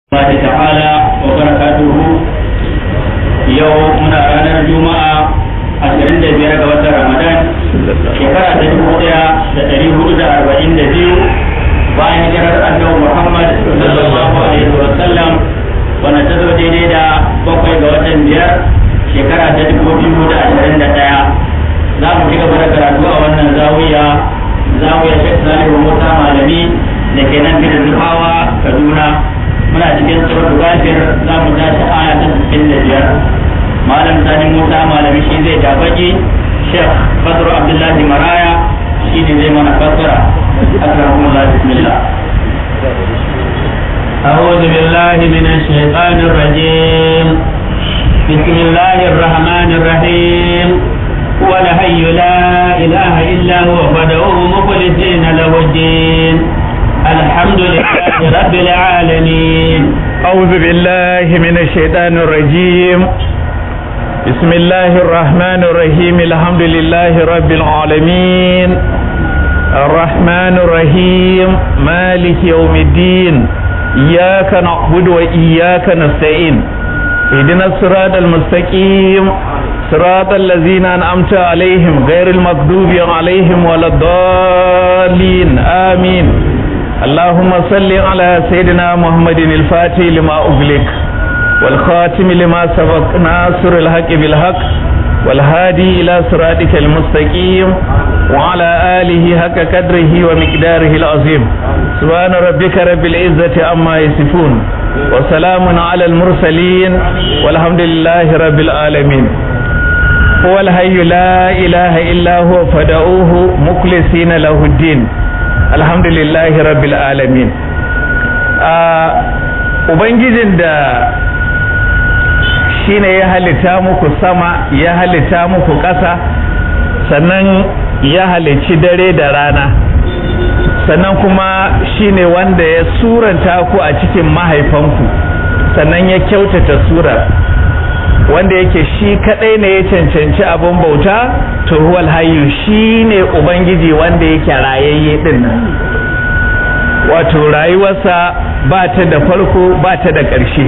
الله تعالى وبركاته يوم من ranar juma'a 25 ga watan ramadan shekara ta dubu daya da dari hudu da arba'in da biyu bayan hijirar annabi muhammad sallallahu alaihi wa sallam wanda ta zo daidai da bakwai ga watan biyar shekara ta dubu biyu da ashirin da daya za mu ci gaba da karatu a wannan zawiya zawiya shek salihu musa malami da ke nan gidan nuhawa kaduna muna cikin suratul ghafir za mu tashi aya ta 65 malam sani musa malami shi zai tabaki sheikh badru abdullahi maraya shi ne zai mana fassara akrakumullah bismillah أعوذ بالله من الشيطان الرجيم بسم الله الرحمن الرحيم هو الحي لا إله إلا هو فادعوه مخلصين له الدين الحمد لله رب العالمين أعوذ بالله من الشيطان الرجيم بسم الله الرحمن الرحيم الحمد لله رب العالمين الرحمن الرحيم مالك يوم الدين إياك نعبد وإياك نستعين اهدنا الصراط المستقيم صراط الذين أنعمت عليهم غير المغضوب عليهم ولا الضالين آمين اللهم صل على سيدنا محمد الفاتح لما أغلق والخاتم لما سبق ناصر الحق بالحق والهادي إلى صراطك المستقيم وعلى آله حق قدره ومقداره العظيم سبحان ربك رب العزة عما يصفون وسلام على المرسلين والحمد لله رب العالمين هو الحي لا إله إلا هو فدعوه مخلصين له الدين alhamdulillahi rabbil alamin ubangijin da shine ya halitta muku sama ya halitta muku ƙasa sannan ya halicci dare da rana sannan kuma shine wanda ya suranta ku a cikin mahaifanku sannan ya kyautata surar wanda yake shi kadai ne ya cancanci abin bauta to huwal hayyu shine ubangiji wanda yake rayayye din nan wato rayuwarsa ba ta da farko ba ta da ƙarshe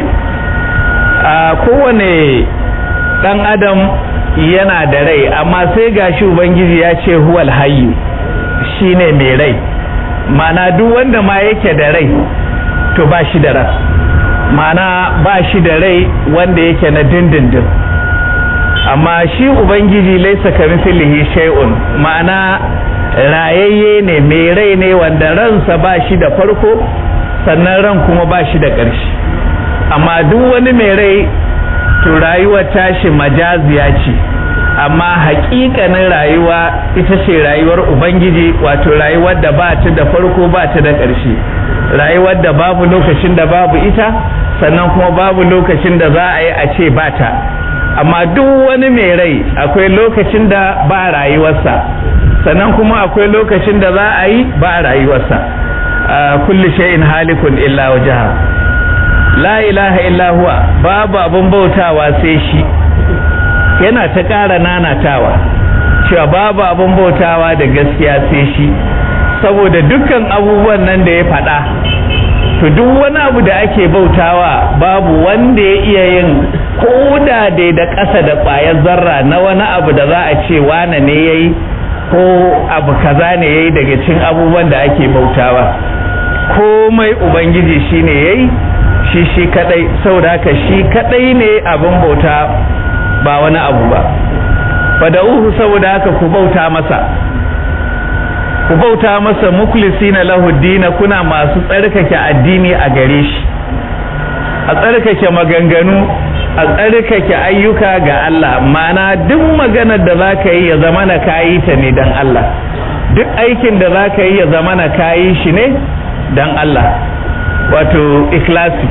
a kowane ɗan adam yana da rai amma sai gashi ubangiji ya ce huwal hayyu shine mai rai mana duk wanda ma yake da rai to ba shi da rai mana ba shi da rai wanda yake na dindindin amma shi ubangiji laisa kamithlihi shay'un ma'ana rayayye ne mai rai ne wanda ransa ba shi da farko sannan ran kuma ba shi da ƙarshe amma duk wani mai rai to rayuwar tashi majaziya ce amma haƙiƙanin rayuwa ita ce rayuwar ubangiji wato rayuwar da ba ta da farko ba ta da ƙarshe rayuwar da babu lokacin da babu ita sannan kuma babu lokacin da za a yi a ce ba ta amma duk wani mai rai akwai lokacin da ba rayuwarsa sannan kuma akwai lokacin da za a yi ba rayuwarsa kulli shay'in halikun illa wajha la ilaha illa huwa babu abun bautawa sai shi yana ta ƙara nanatawa cewa babu abun bautawa da gaskiya sai shi saboda dukkan abubuwan nan da ya faɗa to duk wani abu da ake bautawa babu wanda ya iya yin koda dai da ƙasa da ƙwayar zarra na wani abu da za a ce wane ne ya yi ko abu kaza ne ya yi daga cin abubuwan da ake bautawa komai ubangiji shi ne ya yi shi shi kadai saboda haka shi kadai ne abin bauta ba wani abu ba fada'uhu saboda haka ku bauta masa ku bauta masa mukhlisina lahu dina kuna masu tsarkake addini a gare shi a tsarkake maganganu a tsarkake ayyuka ga Allah mana duk maganar da za ka yi ya zama na kayi ta ne don Allah duk aikin da za ka yi ya zama na kayi shi ne don Allah wato ikhlasi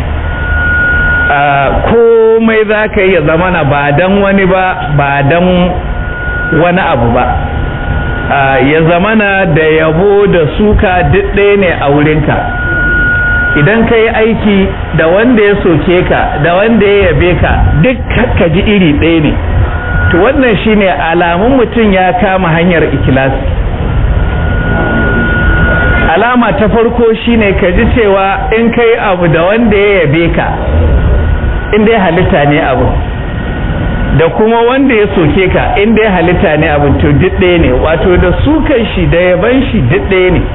komai za ka yi ya zama na ba don wani ba ba don wani abu ba ya zamana da yabo da suka duk ɗaya ne a wurinka idan ka yi aiki da wanda ya soke ka da wanda ya yabe ka duk ka ji iri ɗaya ne to wannan shine alamun mutum ya kama hanyar ikilasi alama ta farko shine ka ji cewa in kai abu da wanda ya yabe ka in dai halitta ne abu da kuma wanda ya soke ka in dai halitta ne abu to duk ɗaya ne wato da sukan shi da yaban shi duk ɗaya ne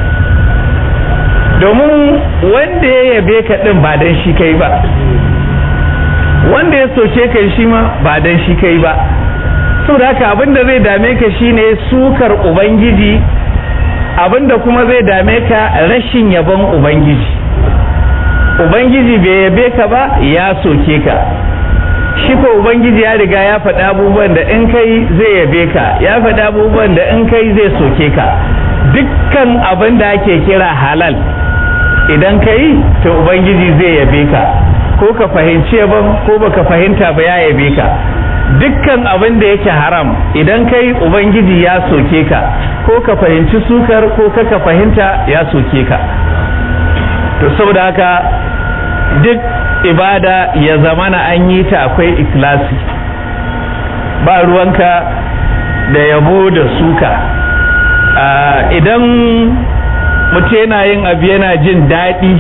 domin wanda ya yabe ka ɗin ba dan shi kai ba wanda ya soke ka shi ma ba dan shi kai ba saboda haka abinda zai dame ka shine sukar ubangiji abinda kuma zai dame ka rashin yabon ubangiji ubangiji bai yabe ka ba ya soke ka shi ko ubangiji ya riga ya faɗi abubuwan da in kai zai yabe ka ya faɗi abubuwan da in kai zai soke ka dukkan abin da ake kira halal idan ka yi to ubangiji zai yabe ka ko ka fahimci yabon ko baka fahimta ba ya yabe ka dukkan abin da yake haram idan kai ubangiji ya soke ka ko ka fahimci sukar ko ka fahimta ya soke ka to saboda haka duk ibada ya zamana an yi ta akwai ikilasi ba ruwanka da yabo da suka idan mutum yana yin abu yana jin daɗi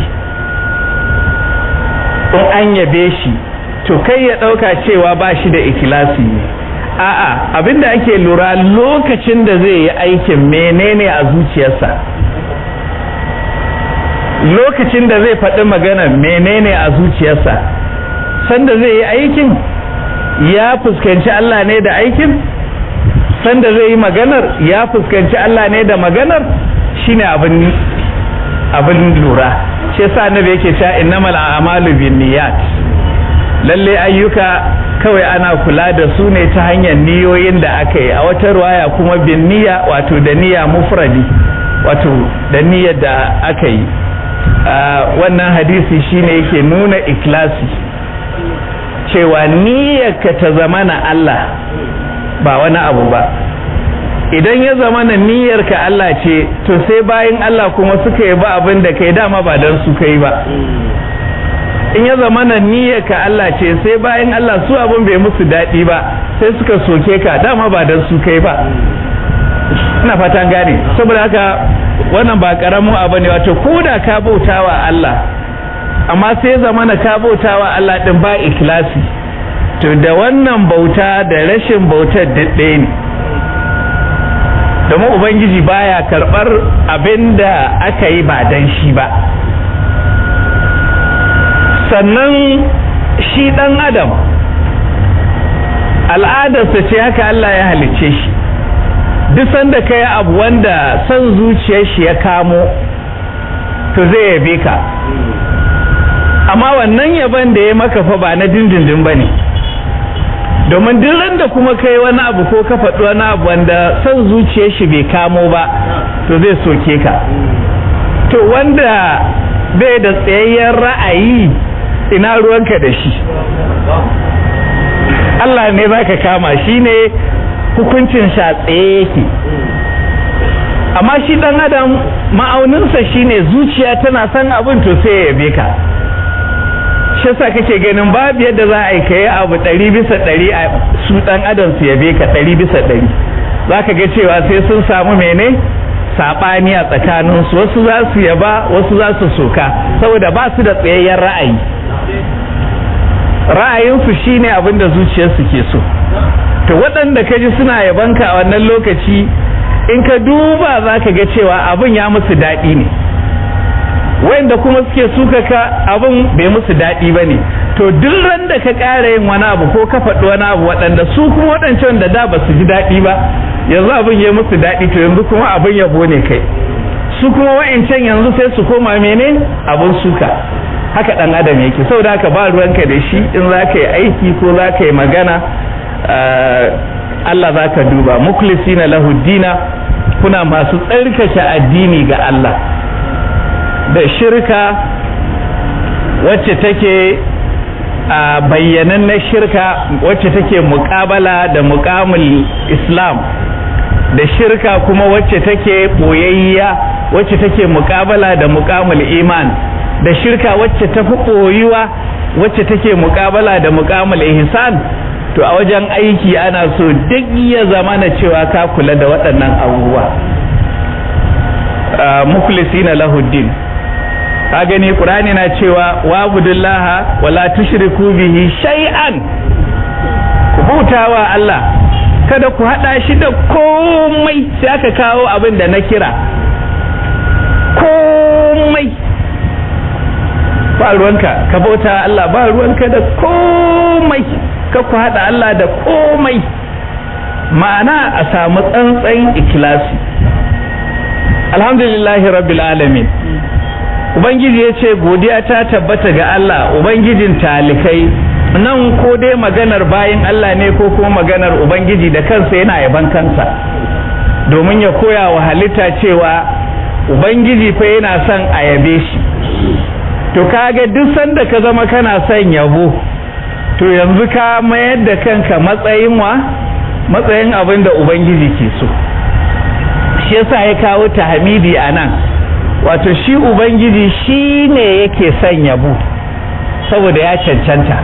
in an yabe shi to kai ya ɗauka cewa ba shi da ikilasi ne a'a abinda ake lura lokacin da zai yi aikin menene a zuciyarsa lokacin da zai faɗi magana menene a zuciyarsa sanda zai yi aikin ya fuskanci Allah ne da aikin sanda zai yi maganar ya fuskanci Allah ne da maganar shine abin abin lura shi yasa annabi yake cewa innamal a'malu binniyat lalle ayyuka kawai ana kula da su ne ta hanyar niyoyin da aka yi a wata ruwaya kuma bin niyya wato da niyya mufradi wato da niyyar da aka yi wannan hadisi shine yake nuna ikhlasi cewa niyyarka ta zama na Allah ba wani abu ba idan ya zama na niyyarka Allah ce to sai bayan Allah kuma suka yi ba abin da kai dama ba don su kai ba in ya zama na niyyarka Allah ce sai bayan Allah su abin bai musu daɗi ba sai suka soke ka dama ba don su kai ba ina fatan gane saboda haka wannan ba karamin abu ne wato ko da ka bautawa Allah amma sai zama na ka bautawa Allah din ba ikhlasi to da wannan bauta da rashin bautar ɗaya ne domin ubangiji baya karɓar abin da aka yi ba dan shi ba sannan shi ɗan adam al'adarsa ce haka Allah ya halicce shi duk sanda ka yi abu wanda son zuciyar shi ya kamo to zai yabe ka amma wannan yaban da ya maka fa ba na dindindin ba ne domin duk randa kuma ka yi wani abu ko ka faɗi wani abu wanda son zuciyar shi bai kamo ba to zai soke ka to wanda bai da tsayayyen ra'ayi ina ruwanka da shi Allah ne za ka kama shi ne hukuncin sha tsaye yake amma shi dan adam ma'auninsa shine zuciya tana son abin to sai ya yabe ka shi yasa kake ganin babu yadda za a yi kai abu ɗari bisa ɗari a su dan adam su yabe ka ɗari bisa ɗari za ka ga cewa sai sun samu mene saɓani a tsakaninsu wasu za su yaba wasu za su soka saboda ba su da tsayayyen ra'ayi ra'ayinsu shine abin da zuciyarsu ke so to waɗanda ka ji suna yabanka a wannan lokaci in ka duba za ka ga cewa abin ya musu daɗi ne wanda kuma suke suka ka abin bai musu daɗi ba ne to duk ran da ka ƙara yin wani abu ko ka faɗi wani abu waɗanda su kuma waɗancan da da ba su ji daɗi ba yanzu abin ya musu daɗi to yanzu kuma abin yabo ne kai su kuma wa'ancan yanzu sai su koma mene abin suka haka ɗan adam yake saboda haka ba ruwanka da shi in za ka yi aiki ko za ka yi magana Allah za ka duba muklisina lahu dina kuna masu tsarkake addini ga Allah da shirka wacce take a bayyanan na shirka wacce take muƙabala da muƙamul islam da shirka kuma wacce take ɓoyayya wacce take muƙabala da muƙamul iman da shirka wacce ta fi ɓoyuwa wacce take muƙabala da muƙamul ihsan to a wajen aiki ana so duk ya zama na cewa ka kula da waɗannan abubuwa mukhlisina lahuddin ka gani qur'ani na cewa wa budullaha wala tushriku bihi shay'an ku bautawa Allah kada ku hada shi da komai sai aka kawo abin da na kira komai ba ruwanka ka bauta Allah ba ruwanka da komai ka ku hada Allah da komai ma'ana a samu tsantsan ikilasi alhamdulillahi rabbil alamin ubangiji ya ce godiya ta tabbata ga Allah ubangijin talikai nan ko dai maganar bayan Allah ne ko kuma maganar ubangiji da kansa yana yaban kansa domin ya koya wa halitta cewa ubangiji fa yana son a yabe shi to kaga duk sanda ka zama kana son yabo to yanzu ka mayar da kanka matsayin wa matsayin abin da ubangiji ke so shi yasa ya kawo tahmidi a nan wato shi ubangiji shi ne yake son yabo saboda ya cancanta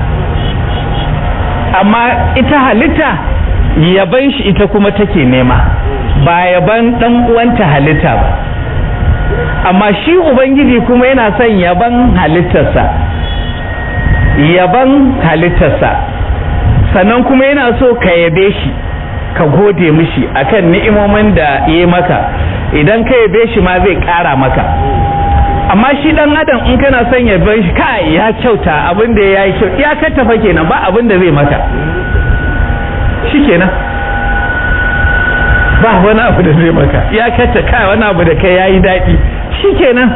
amma ita halitta yaban shi ita kuma take nema ba yaban dan uwanta halitta ba amma shi ubangiji kuma yana son yaban halittarsa yaban halittarsa sannan kuma yana so ka yabe shi ka gode mishi akan ni'imomin da ya maka idan ka yabe shi ma zai kara maka amma shi dan adam in kana son yabe shi kai ya kyauta abin da ya yi kyau ya kattafa kenan ba abin da zai maka shikenan ba wani abu da zai maka ya katta kai wani abu da kai yayi daɗi shikenan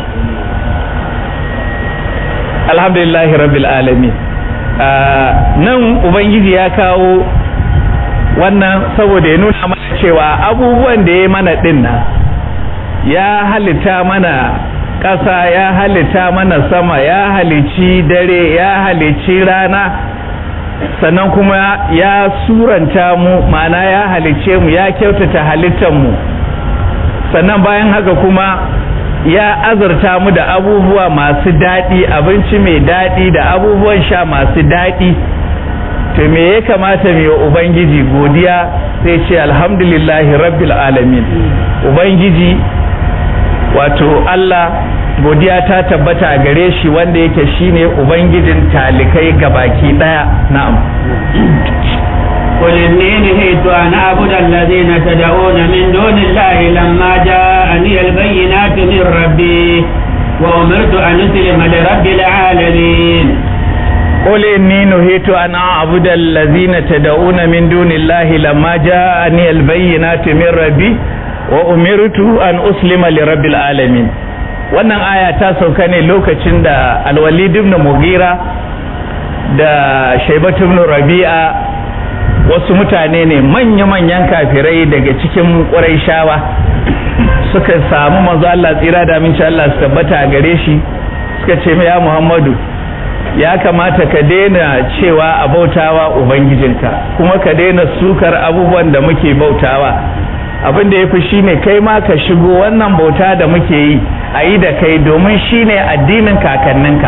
alhamdulillahi rabbil alamin nan ubangiji ya kawo wannan saboda ya nuna mana cewa abubuwan da ya mana din nan ya halitta mana ƙasa ya halitta mana sama ya halici dare ya halici rana sannan kuma ya suranta mu ma'ana ya halice mu ya kyautata halittar mu sannan bayan haka kuma ya azurta mu da abubuwa masu daɗi abinci mai daɗi da abubuwan sha masu daɗi to me ya kamata mai wa ubangiji godiya sai ce alhamdulillahi rabbil alamin ubangiji wato Allah godiya ta tabbata a gare shi wanda yake shine ubangijin talikai gabaki daya na'am قل إني نهيت أن أعبد الذين تدعون من دون الله لما جاءني البينات من ربي وأمرت أن أسلم لرب العالمين قل إني نهيت أن أعبد الذين تدعون من دون الله لما جاءني البينات من ربي وأمرت أن أسلم لرب العالمين wannan aya ta sauka ne lokacin da alwalid ibn mugira da shaibat ibn rabi'a wasu mutane ne manya-manyan kafirai daga cikin ƙuraishawa suka samu manzo Allah tsira da aminci Allah su tabbata a gare shi suka ce ya Muhammadu ya kamata ka daina cewa a bautawa ubangijinka kuma ka daina sukar abubuwan da muke bautawa abin da ya fi shi ne kai ma ka shigo wannan bauta da muke yi a yi da kai domin shi ne addinin kakanninka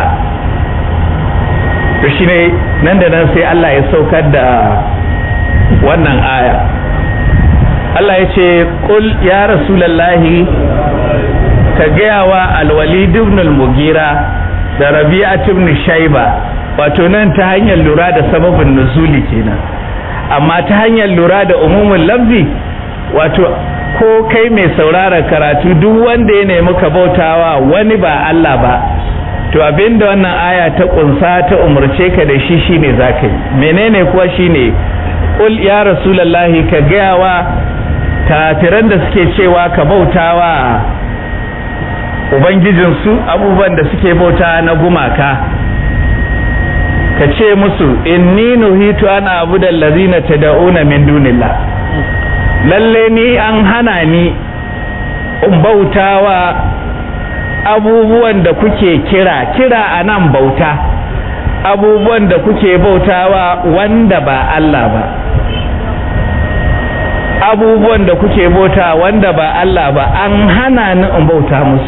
to shi ne nan da nan sai Allah ya saukar da wannan aya Allah ya ce ƙul ya rasulallahi ka gaya wa alwalid ibn al-mugira da rabi'at ibn shayba wato nan ta hanyar lura da sababin nuzuli kenan amma ta hanyar lura da umumin lafzi wato ko kai mai saurara karatu duk wanda ya nemi ka bautawa wani ba Allah ba to abinda wannan aya ta kunsa ta umarce ka da shi shine zaka yi menene kuwa shine qul ya rasulullahi ka gaya wa kafiran da suke cewa ka bautawa ubangijinsu abubuwan da suke bauta na gumaka ka ce musu inni nuhitu ana abu da lazina tad'una min dunillah lalle ni an hana ni in bautawa abubuwan da kuke kira kira a nan bauta abubuwan da kuke bautawa wanda ba Allah ba abubuwan da kuke bauta wanda ba Allah ba an hana ni in bauta musu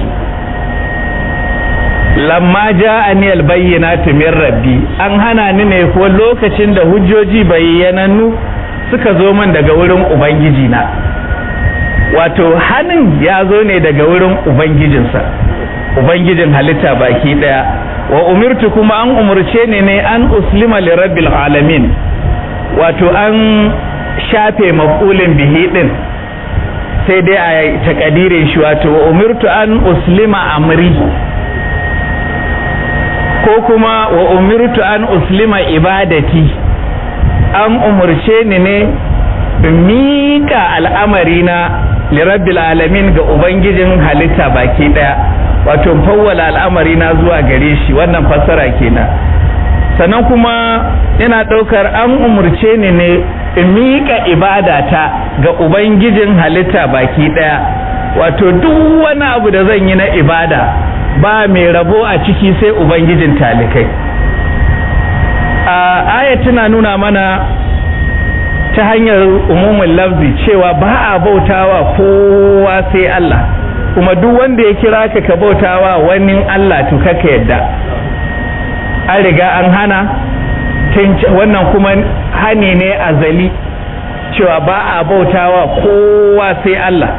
lamma ja'ani albayyinatu min rabbi an hana ni ne ko lokacin da hujjoji bayyanannu suka zo min daga wurin ubangiji na wato hannun ya zo ne daga wurin ubangijinsa ubangijin halitta baki daya wa umirtu kuma an umurce ni ne an uslima li rabbil alamin wato an shafe maf'ulin bihi din sai dai a takadirin shi wato wa umirtu an uslima amri ko kuma wa umirtu an uslima ibadati an umurce ni ne mika al'amarina lirabbil alamin ga ubangijin halitta baki daya wato fawwala al'amarina zuwa gare shi wannan fassara kenan sannan kuma yana daukar an umurce ni ne in mika ibadata ga ubangijin halitta baki daya wato duk wani abu da zan yi na ibada ba mai rabo a ciki sai ubangijin talikai a aya tana nuna mana ta hanyar umumin lafzi cewa ba a bautawa kowa sai Allah kuma duk wanda ya kira ka ka bautawa wani Allah to kaka yadda an riga an hana wannan kuma hani ne azali cewa ba a bautawa kowa sai Allah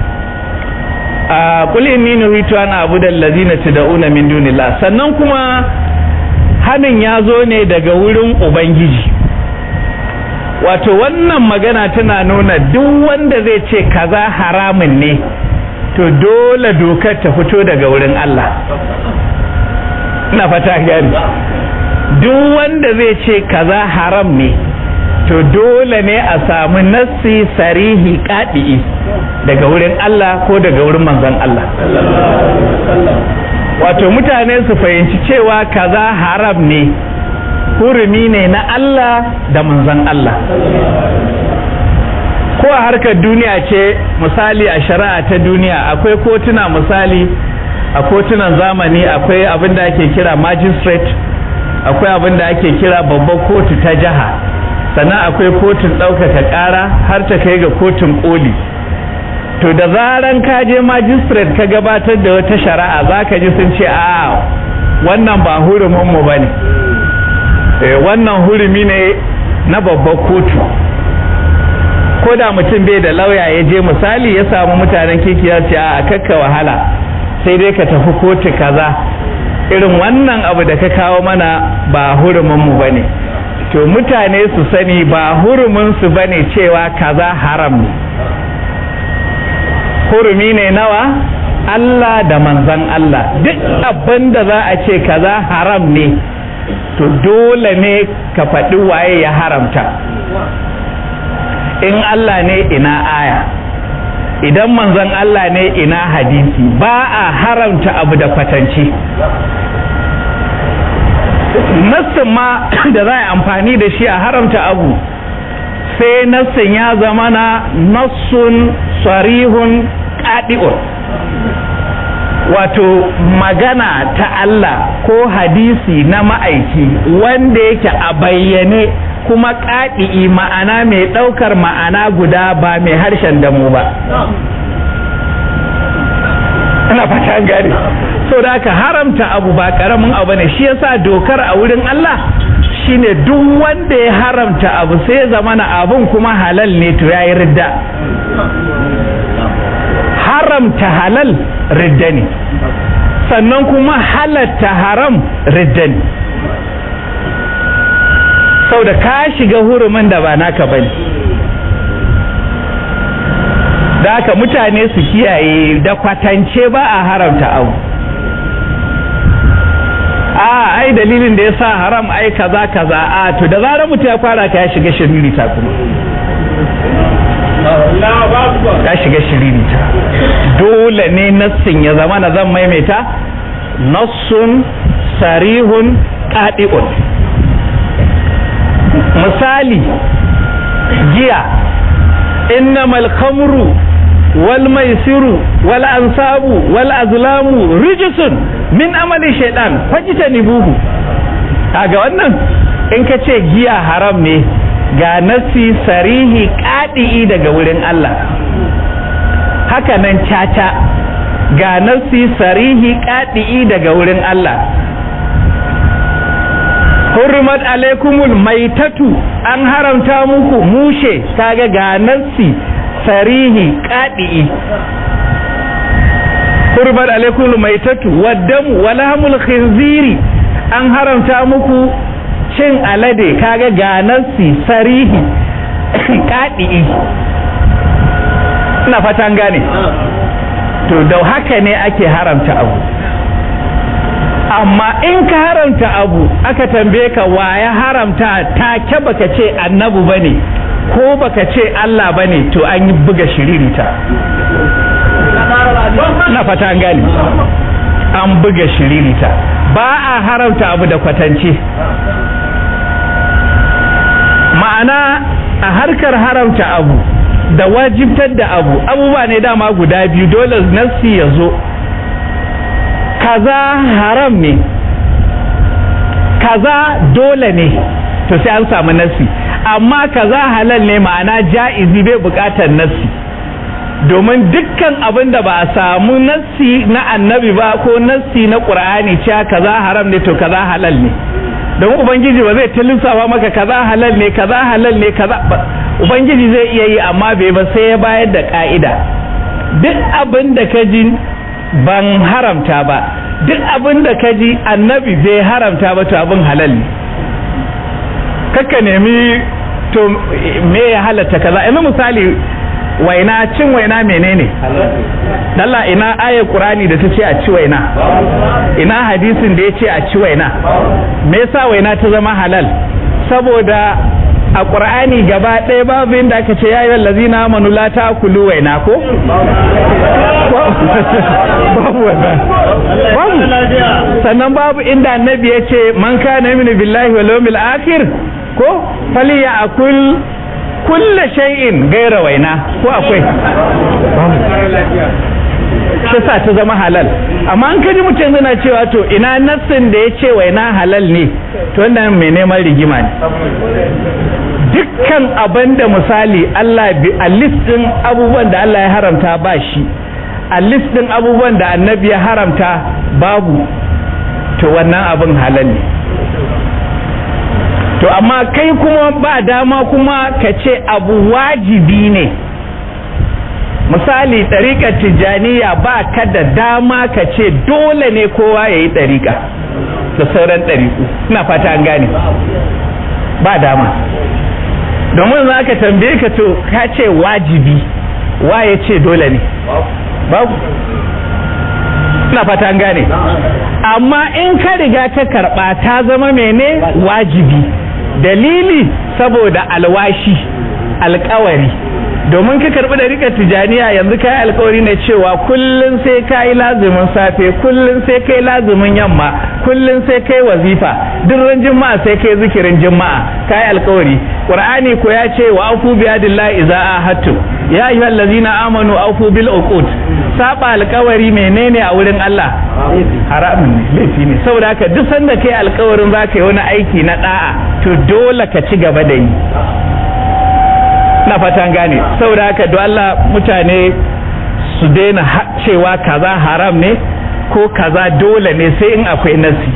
a kul inni nuhitu an abuda allazina tad'una min dunillah sannan kuma hanin ya zo ne daga wurin ubangiji wato wannan magana tana nuna duk wanda zai ce kaza haramun ne to dole dokar ta fito daga wurin Allah ina fata gani duk wanda zai ce kaza haram ne to dole ne a samu nassi sarihi kaɗi'i daga wurin Allah ko daga wurin manzon Allah wato mutane su fahimci cewa kaza haram ne hurumi ne na Allah da manzon Allah ko a harkar duniya ce misali a shari'a ta duniya akwai kotuna misali a kotunan zamani akwai abin da ake kira magistrate akwai abin da ake kira babbar kotu ta jiha sannan akwai kotun ɗaukaka ƙara har ta kai ga kotun ƙoli to da zaran ka je magistrate ka gabatar da wata shari'a za ka ji sun ce a wannan ba huruminmu ba ne wannan hurumi ne na babbar kotu ko da mutum bai da lauya ya je misali ya samu mutanen kiki ya ce a kakka wahala sai dai ka tafi kotu kaza irin wannan abu da ka kawo mana ba huruminmu ba ne to mutane su sani ba huruminsu ba ne cewa kaza haram ne hurumi ne nawa Allah da manzan Allah duk abin da za a ce kaza haram ne to dole ne ka faɗi waye ya haramta in Allah ne ina aya idan manzon Allah ne ina hadisi ba a haramta abu da kwatanci nassin ma da za a amfani da shi a haramta abu sai nassin ya zama na nassun sarihun ƙaɗi'un wato magana ta Allah ko hadisi na ma'aiki wanda yake a bayyane kuma ƙaɗi'i ma'ana mai ɗaukar ma'ana guda ba mai harshen damu ba ina fata gari so da aka haramta abu ba ƙaramin abu ne shi yasa dokar a wurin Allah shine duk wanda ya haramta abu sai zamana abun kuma halal ne to yayi ridda haramta halal ridda ne sannan kuma halatta haram ridda ne sau da ka shiga hurumin da ba naka bane da haka mutane su kiyaye da kwatance ba a haramta abu a ai dalilin da ya sa haram ai kaza kaza a to da zarar mutum ya fara ka ya shiga shiririta kuma ya shiga shiririta dole ne nassin ya zama na zan maimaita nassun sarihun ƙaɗi'un misali giya innamal khamru wal maisiru wal ansabu wal azlamu rijisun min amali shaitan fajtanibuhu kaga wannan in ka ce giya haram ne ga nasi sarihi kadi'i daga wurin Allah haka nan caca ga nasi sarihi kadi'i daga wurin Allah hurmat alaikumul maitatu an haramta muku mushe kaga ga nassi sarihi qadi'i hurmat alaikum maitatu waddamu walhamul khinziri an haramta muku cin alade kaga ganarsi sarihi kadi'i ina fatan gane to da haka ne ake haramta abu amma in ka haramta abu aka tambaye ka wa ya haramta take baka ce annabu bane ko baka ce Allah bane to an yi buga shiririta na fata an gane an buga shiririta ba a haramta abu da kwatance ma'ana a harkar haramta abu da wajibtar da abu abubuwa ne dama guda biyu dole nassi ya zo kaza haram ne kaza dole ne to sai an samu nassi amma kaza halal ne ma'ana ja'izi bai bukatar nassi domin dukkan abin da ba a samu nassi na annabi ba ko nassi na qur'ani cewa kaza haram ne to kaza halal ne don ubangiji ba zai lissafa maka kaza halal ne kaza halal ne kaza ubangiji zai iya yi amma bai ba sai ya bayar da ka'ida duk abin da ka ji ban haramta ba duk abin da ka ji annabi bai haramta ba to abin halal ne kakka nemi to me ya halatta kaza yanzu misali waina cin waina menene Allah ina ayar Qur'ani da ta ce a ci waina ina hadisin da ya ce a ci waina me yasa waina ta zama halal saboda a Qur'ani gaba ɗaya babu inda aka ce yayi wallazina amanu la ta'kulu waina ko babu wannan babu sannan babu inda annabi ya ce man kana yu'minu billahi wal yawmil akhir ko faliya akul kulle shay'in gaira waina ko akwai shi sa ta zama halal amma an kaji mutum yana cewa to ina nassin da ya ce waina halal ne to wannan mai neman rigima ne dukkan abin da misali Allah a listin abubuwan da Allah ya haramta ba shi a listin abubuwan da annabi ya haramta babu to wannan abin halal ne to amma kai kuma ba dama kuma ka ce abu wajibi ne misali ɗariƙar tijjaniya ba ka da dama ka ce dole ne kowa ya yi ɗariƙa da sauran ɗariƙu ina fata an gane ba dama domin za ka tambaye ka to ka ce wajibi wa ya ce dole ne babu ina fata an gane amma in ka riga ka karɓa ta zama mene wajibi dalili saboda alwashi alkawari domin ka karbi da rika tijaniya yanzu ka yi alkawari ne cewa kullum sai ka yi lazumin safe kullum sai kai lazumin yamma kullum sai kai wazifa duk ran juma'a sai kai zikirin juma'a ka yi alkawari qur'ani ko ya ce wa afu bi adillahi idza ahadtu ya ayyuhal ladzina amanu afu bil uqud saba alkawari menene a wurin Allah haramun ne laifi ne saboda haka duk sanda kai alkawarin zaka yi wani aiki na da'a to dole ka ci gaba da yi na fatan gane saboda haka don Allah mutane su daina cewa kaza haram ne ko kaza dole ne sai in akwai nasi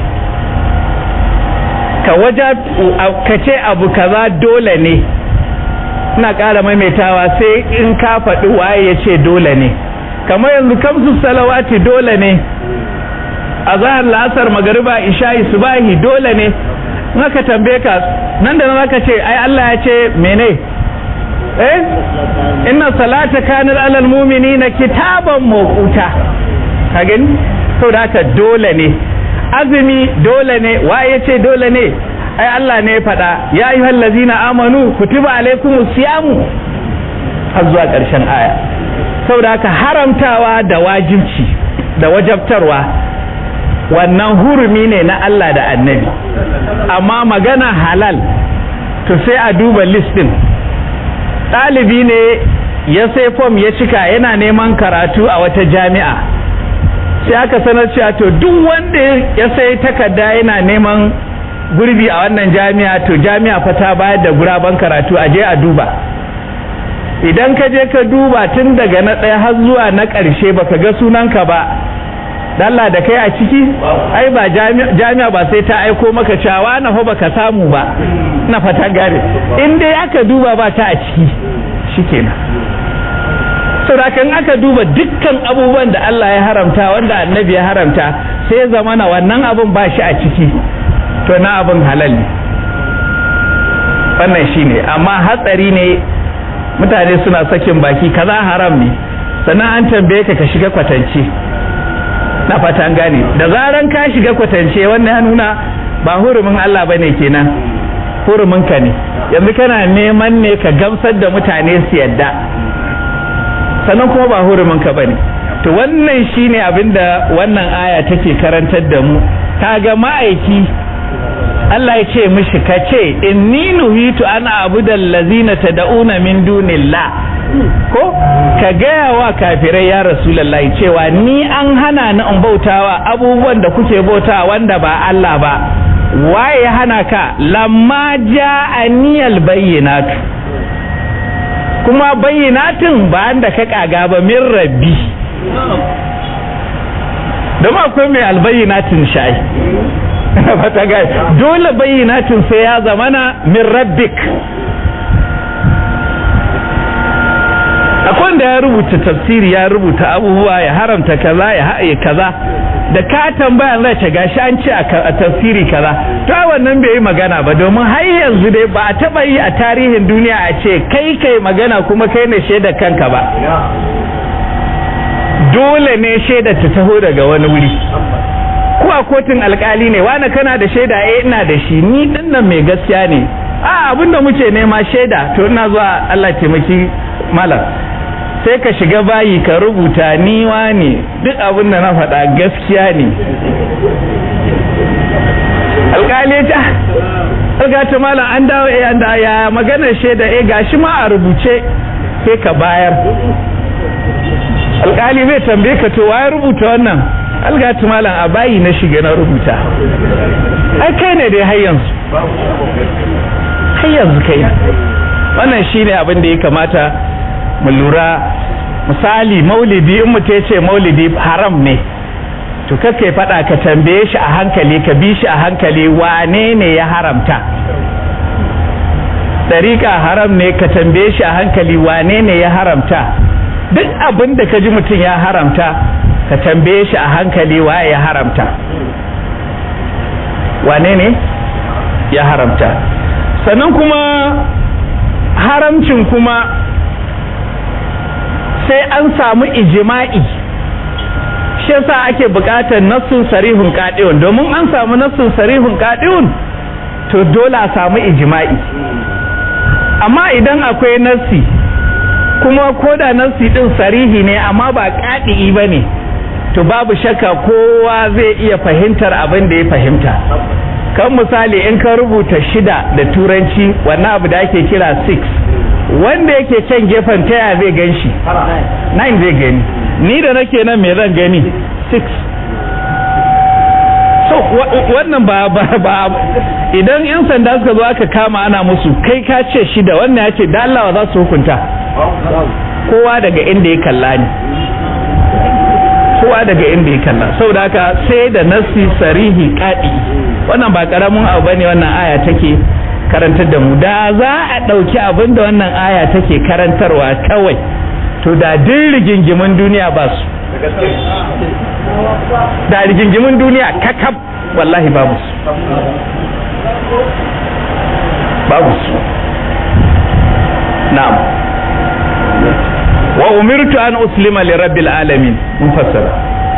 ka waja ka ce abu kaza dole ne ina ƙara maimaitawa sai in ka faɗi waye ya ce dole ne kamar yanzu kamsu salawati dole ne a zahar la'asar magariba isha'i subahi dole ne in aka tambaye ka nan da nan aka ce ai Allah ya ce mene eh inna salata kanat alal mu'minina kitaban mawquta ka gani saboda haka dole ne azumi dole ne waye ce dole ne ai Allah ne ya faɗa ya ayyuhal ladzina amanu kutiba alaikumus siyamu har zuwa ƙarshen aya saboda haka haramtawa da wajibci da wajabtarwa wannan hurumi ne na Allah da annabi amma magana halal to sai a duba list din ɗalibi ne ya sai fom ya cika yana neman karatu a wata jami'a sai aka sanar cewa to duk wanda ya sai takarda yana neman gurbi a wannan jami'a to jami'a fa ta bayar da guraben karatu a je a duba idan ka je ka duba tun daga na ɗaya har zuwa na ƙarshe baka ga sunanka ba dalla da kai a ciki ai ba jami'a ba sai ta aiko maka cewa na fa baka samu ba na fata gare in dai aka duba ba ta a ciki shikenan saboda in aka duba dukkan abubuwan da Allah ya haramta wanda annabi ya haramta sai zamana wannan abun ba shi a ciki to na abun halal ne wannan shine amma hatsari ne mutane suna sakin baki kaza haram ne sannan an tambaye ka ka shiga kwatance na fata an gane da zaran ka shiga kwatance wannan ya nuna ba hurumin Allah bane kenan hurumin ka ne yanzu kana neman ne ka gamsar da mutane su yadda sannan kuma ba hurumin ka bane to wannan shine abinda wannan aya take karantar da mu kaga ma'aiki Allah ya ce mishi ka ce inni nuhitu an abudal lazina tad'una min dunillah ko ka gaya wa kafirai ya rasulullahi cewa ni an hana ni in bautawa abubuwan da kuke bautawa wanda ba Allah ba waye ya hana ka lamma ja'aniyal bayyinatu kuma bayyinatin ba da ka kaga ba min rabbi don akwai mai albayyinatin sha'i fata gai dole bayyinatin sai ya zamana min rabbik akwai da ya rubuta tafsiri ya rubuta abubuwa ya haramta kaza ya haɗe kaza da ka tambaya zai ce gashi an ce a tafsiri kaza to wannan bai yi magana ba domin har yanzu dai ba a taba yi a tarihin duniya a ce kai kai magana kuma kai ne shaidar kanka ba dole ne shaidar ta taho daga wani wuri ko a kotun alkali ne wani kana da shaida eh ina da shi ni dinnan mai gaskiya ne a abinda muke nema shaida to ina zuwa Allah taimaki malam sai ka shiga bayi ka rubuta niwa ne duk abin da na faɗa gaskiya ne alƙali ta algata malam an dawo eh an da ya maganar shaida eh gashi ma a rubuce sai ka bayar alƙali zai tambaye ka to waye rubuta wannan algata malam a bayi na shiga na rubuta ai kai ne dai har yanzu har yanzu kai wannan shine abin da ya kamata mu lura misali maulidi in mutum ya ce maulidi haram ne to kake faɗa ka tambaye shi a hankali ka bi shi a hankali wane ne ya haramta ɗariƙa haram ne ka tambaye shi a hankali wane ne ya haramta duk abin da ka ji mutum ya haramta ka tambaye shi a hankali waye ya haramta wane ne ya haramta sannan kuma haramcin kuma sai an samu ijima'i shi yasa ake buƙatar nassun sarihun qadi'un domin an samu nassun sarihun qadi'un to dole a samu ijima'i amma idan akwai nassi kuma koda nassi din sarihi ne amma ba qadi'i bane to babu shakka kowa zai iya fahimtar abin da ya fahimta kan misali in ka rubuta shida da turanci wannan abu da ake kira 6 wanda yake can gefen taya zai gan shi 9 zai gani ni da nake nan me zan gani 6 so wannan ba ba ba idan yan sanda suka zo aka kama ana musu kai ka ce shida wannan ya ce da Allah za su hukunta kowa daga inda ya kalla ni kowa daga inda ya kalla saboda haka sai da nasi sarihi kadi wannan ba karamin abu bane wannan aya take karantar da mu da za a ɗauki abin da wannan aya take karantarwa kawai to da din rigingimin duniya ba su da rigingimin duniya kakab wallahi babu su babu su na'am wa umirtu an uslima li rabbil alamin mun fassara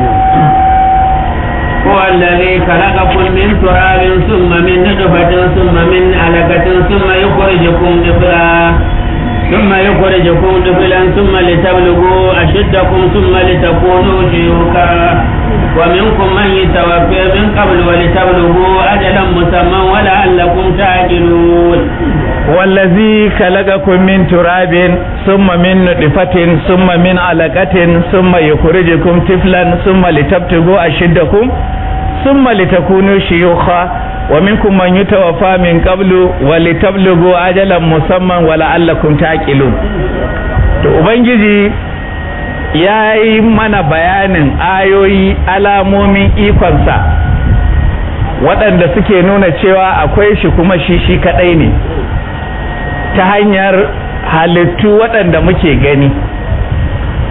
هو الذي خلقكم من تراب ثم من نطفة ثم من علقة ثم يخرجكم طفلا ثم يخرجكم طفلا ثم لتبلغوا أشدكم ثم لتكونوا شيوخا ومنكم من يتوفى من قبل ولتبلغوا أجلا مسمى ولعلكم تعقلون والذي خلقكم من تراب ثم من نطفة ثم من علقة ثم يخرجكم طفلا ثم لتبتغوا أشدكم ثم لتكونوا شيوخا ومنكم من يتوفى من قبل ولتبلغوا أجلا مسمى ولعلكم تعقلون to ubangiji ya yi mana bayanin ayoyi alamomin ikonsa waɗanda suke nuna cewa akwai shi kuma shi shi kaɗai ne ta hanyar halittu waɗanda muke gani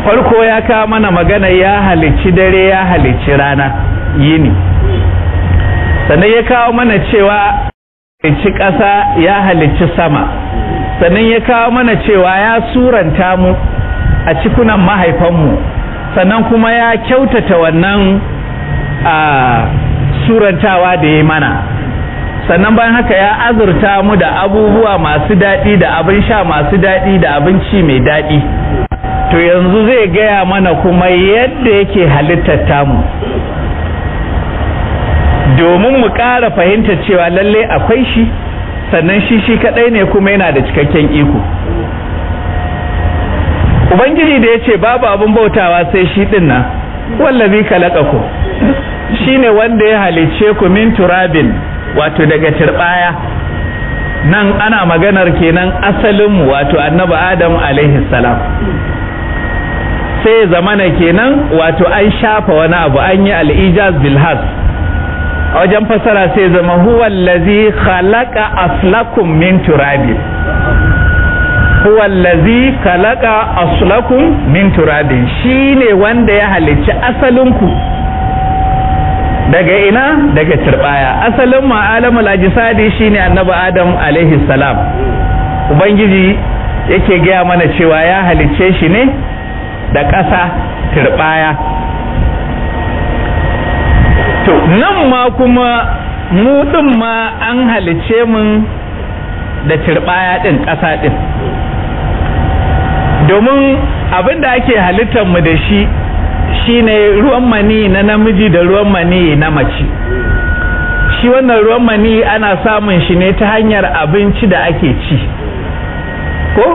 farko ya kawo mana magana ya halicci dare ya halicci rana yini sannan ya kawo mana cewa halicci ƙasa ya halicci sama sannan ya kawo mana cewa ya suranta mu a cikunan mahaifanmu sannan kuma ya kyautata wannan a surantawa da ya mana sannan bayan haka ya azurta mu da abubuwa masu daɗi da abin sha masu daɗi da abinci mai daɗi to yanzu zai gaya mana kuma yadda yake halittar tamu domin mu ƙara fahimta cewa lalle akwai shi sannan shi shi kaɗai ne kuma yana da cikakken iko ubangiji da ya ce babu abin bautawa sai shi ɗin nan wallazi ku shi ne wanda ya halicce ku min turabin wato daga turbaya nan ana maganar kenan asalinmu wato annabi adam alaihi salam sai zamana kenan wato an shafa wani abu an yi al'ijaz bilhas a wajen fasara sai zama huwa allazi khalaqa aslakum min turabin huwa allazi khalaqa aslakum min turabin shine wanda ya halicci asalinku daga ina daga turbaya asalin ma'alamul ajisadi shine annabi adam alaihi salam ubangiji yake gaya mana cewa ya halicce shi ne da ƙasa turbaya to nan ma kuma mu ɗin ma an halicce mun da turbaya ɗin ƙasa ɗin domin abin da ake halittar mu da shi shine ruwan mani na namiji da ruwan mani na mace shi wannan ruwan mani ana samun shi ne ta hanyar abinci da ake ci ko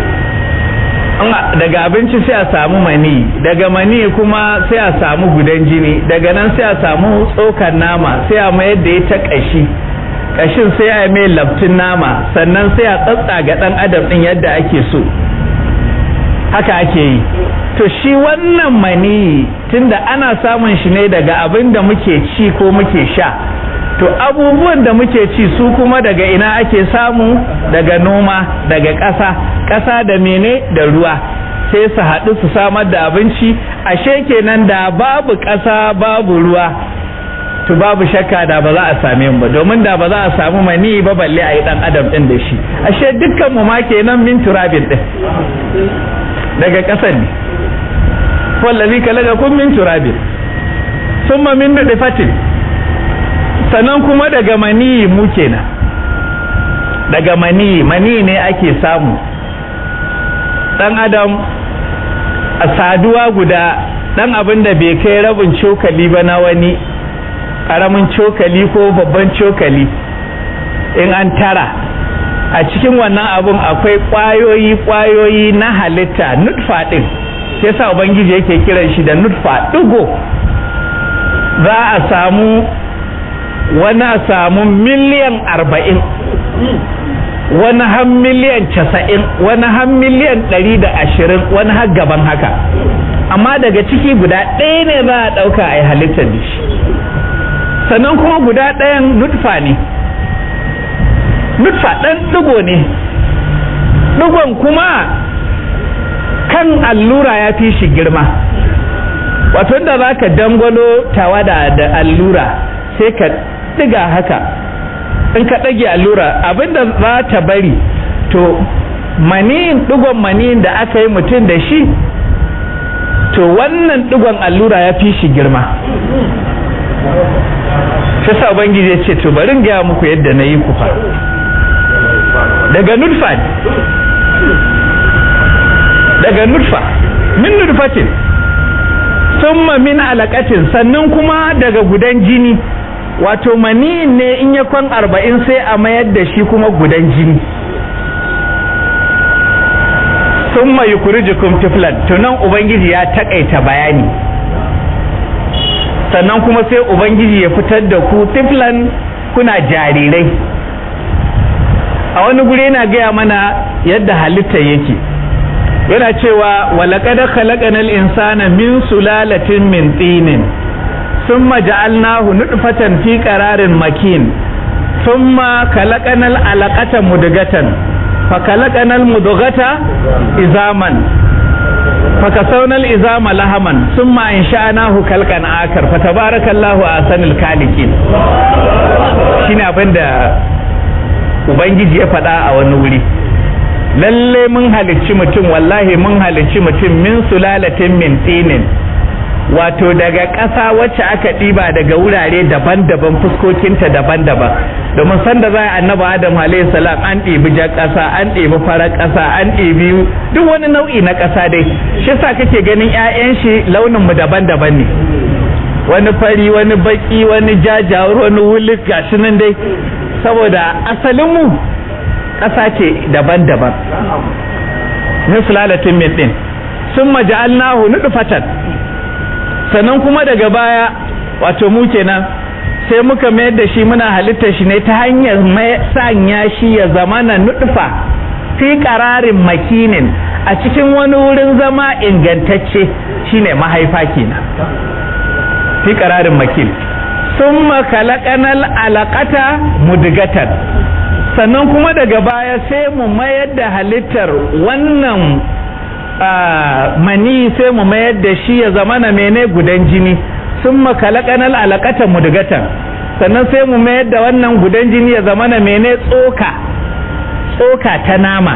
daga abinci sai a samu mani daga mani kuma sai a samu gudan jini daga nan sai a samu tsokar nama sai a mayar da ya ta ƙashi ƙashin sai a mai laftin nama sannan sai a tsatsa ga ɗan adam ɗin yadda ake so haka ake yi to shi wannan mani tunda ana samun shi ne daga abin da muke ci ko muke sha to abubuwan da muke ci su kuma daga ina ake samu daga noma daga ƙasa ƙasa da mene da ruwa sai su haɗu su samar da abinci ashe kenan da babu ƙasa babu ruwa to babu shakka da ba za a same mu ba domin da ba za a samu mani ba balle a yi ɗan adam ɗin da shi ashe dukkan mu ma kenan min turabin ɗin daga ƙasar ne wallazi kalaga kun min turabin summa min fatin sannan kuma daga mani mu kenan daga mani mani ne ake samu dan adam a saduwa guda dan abin da bai kai rabin cokali ba na wani karamin cokali ko babban cokali in an tara a cikin wannan abun akwai kwayoyi kwayoyi na halitta nutfa din sai sa ubangiji yake kiran shi da nutfa digo za a samu wani a samu miliyan arba'in wani har miliyan casa'in wani har miliyan ɗari da ashirin wani har gaban haka amma daga ciki guda ɗaya ne za a ɗauka a yi halittar da shi sannan kuma guda ɗayan nutfa ne nutfa ɗan ɗigo ne ɗigon kuma kan allura ya fi shi girma wato da za ka dangwalo tawada da allura sai ka ɗiga haka in ka ɗage allura abinda za ta bari to maniyin ɗigon maniyin da aka yi mutum da shi to wannan ɗigon allura ya fi shi girma shi sa ubangiji ya ce to bari in gaya muku yadda na yi ku fa daga nutfa daga nutfa min nutfatin summa min alaqatin sannan kuma daga gudan jini wato mani ne in ya kwan arba'in sai a mayar da shi kuma gudan jini summa yukrijukum tiflan tunan ubangiji ya takaita bayani sannan kuma sai ubangiji ya fitar da ku tiflan kuna jarirai a wani guri yana gaya mana yadda halitta yake yana cewa walaqad khalaqanal insana min sulalatin min tinin thumma ja'alnahu nutfatan fi qararin makin thumma khalaqanal alaqata mudghatan fa khalaqanal mudghata izaman fakasaunal izama lahaman summa insha'nahu khalqan akar fatabarakallahu ahsanul khaliqin shine abin da ubangiji ya faɗa a wani wuri lalle mun halicci mutum wallahi mun halicci mutum min sulalatin min tinin wato daga ƙasa wacce aka ɗiba daga wurare daban-daban fuskokinta daban-daban domin sanda za a annaba adam salam an ɗibi jan ƙasa an ɗibi farar ƙasa an ɗibi duk wani nau'i na ƙasa dai shi sa kake ganin 'ya'yan shi launin mu daban-daban ne wani fari wani baki wani jajawar wani wulik gashi nan dai saboda asalin mu ƙasa ce daban-daban min sulalatin min ɗin sun maja'alnahu nudfatan sannan kuma daga baya wato mu kenan sai muka mayar da shi muna halittar shi ne ta hanyar sanya shi ya zama na nutfa fi ƙararin makinin a cikin wani wurin zama ingantacce shine mahaifa kenan fi ƙararin makin sun makalakanal alaƙata mudigatan sannan kuma daga baya sai mu mayar da halittar wannan mani sai mu mayar da shi ya zama na mene gudan jini sun makalakanal alakata mudugatan sannan sai mu mayar da wannan gudan jini ya zama na mene tsoka tsoka ta nama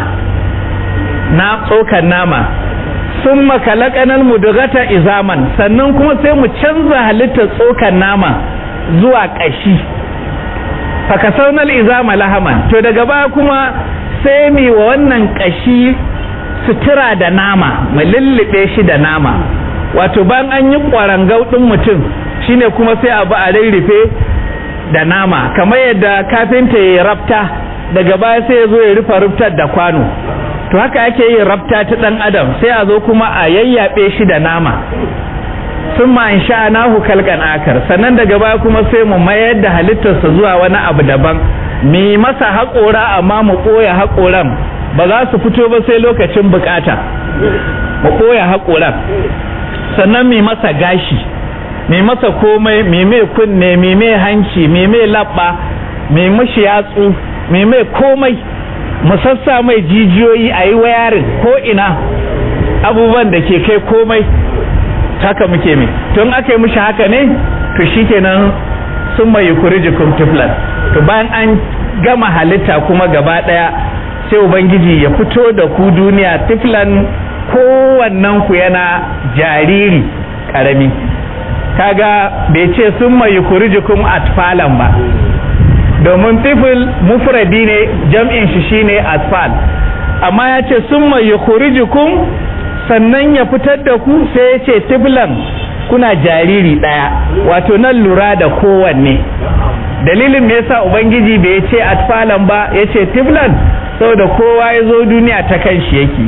na tsokan nama sun makalakanal mudugata izaman sannan kuma sai mu canza halittar tsokan nama zuwa ƙashi fakasaunal izama lahaman to daga baya kuma sai mi wa wannan ƙashi sutura da nama mu lullube shi da nama wato bayan an yi kwarangau ɗin mutum shine kuma sai abu a rarrafe da nama kamar yadda kafinta ya rafta daga baya sai ya zo ya rufe ruftar da kwano to haka ake yin rafta ta ɗan adam sai a zo kuma a yayyabe shi da nama sun ma in sha nahu kalkan akar sannan daga baya kuma sai mu mayar da halittarsa zuwa wani abu daban mu masa haƙora amma mu ɓoye haƙoran ba za su fito ba sai lokacin bukata mu ɓoye haƙoran sannan mai masa gashi mai masa komai mai mai kunne mai mai hanci mai mai labba mai mashi yatsu mai mai komai mu sassa mai jijiyoyi a yi wayarin ko ina abubuwan da ke kai komai haka muke mai tun aka yi mushi haka ne to shikenan sun mai yukurijikum tiflan to bayan an gama halitta kuma gaba daya sai ubangiji ya fito da ku duniya tiflan kowannen ku yana jariri karami kaga bai ce sun mai yukurijikum atfalan ba domin tifil mufradi ne jam'in shi shine atfal amma ya ce sun mai yukurijikum sannan ya fitar da ku sai ya ce tiflan kuna jariri ɗaya wato nan lura da kowanne dalilin me yasa ubangiji bai ce atfalan ba ya ce tiflan saboda kowa ya zo duniya ta kan shi yake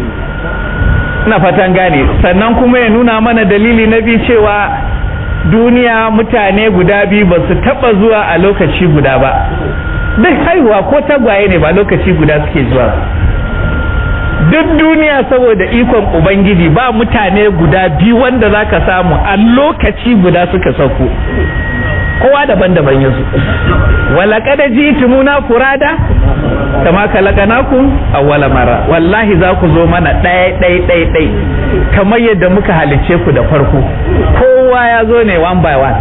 ina fatan gane sannan kuma ya nuna mana dalili na biyu cewa duniya mutane guda biyu ba su taba zuwa a lokaci guda ba duk haihuwa ko tagwaye ne ba lokaci guda suke zuwa duk duniya saboda ikon ubangiji ba mutane guda biyu wanda za ka samu a lokaci guda suka sauko kowa daban-daban yanzu walakada ji tumuna furada kama kalakanakum awwala mara wallahi za ku zo mana ɗaya ɗaya ɗaya ɗaya kamar yadda muka halice ku da farko kowa ya zo ne one by one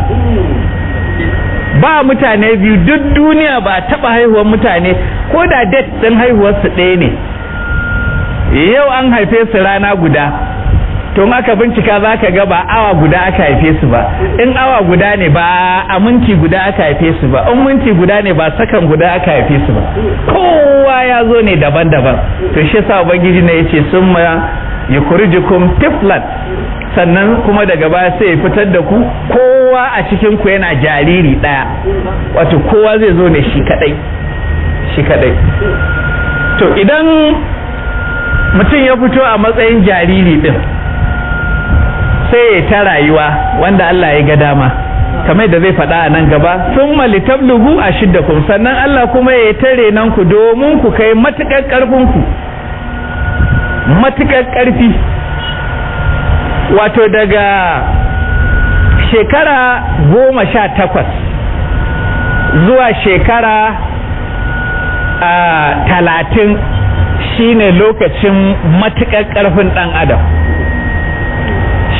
ba mutane biyu duk duniya ba taɓa haihuwar mutane ko da date ɗin haihuwarsu ɗaya ne yau an haife su rana guda to in aka bincika za ka ga ba awa guda aka haife su ba in awa guda ne ba a minti guda aka haife su ba in minti guda ne ba sakan guda aka haife su ba kowa ya zo ne daban-daban to shi yasa ubangiji ne yace summa yukhrijukum tiflan sannan kuma daga baya sai ya fitar da ku kowa a cikin ku yana jariri daya wato kowa zai zo ne shi kadai shi kadai to idan mutum ya fito a matsayin jariri din sai ya ta rayuwa wanda Allah ya ga dama kamar da zai faɗa a nan gaba sun malitablugu a shiddakum sannan Allah kuma ya tare nan ku domin ku kai matuƙar ƙarfin ku matuƙar ƙarfi wato daga shekara goma sha takwas zuwa shekara a talatin shine lokacin matuƙar ƙarfin ɗan adam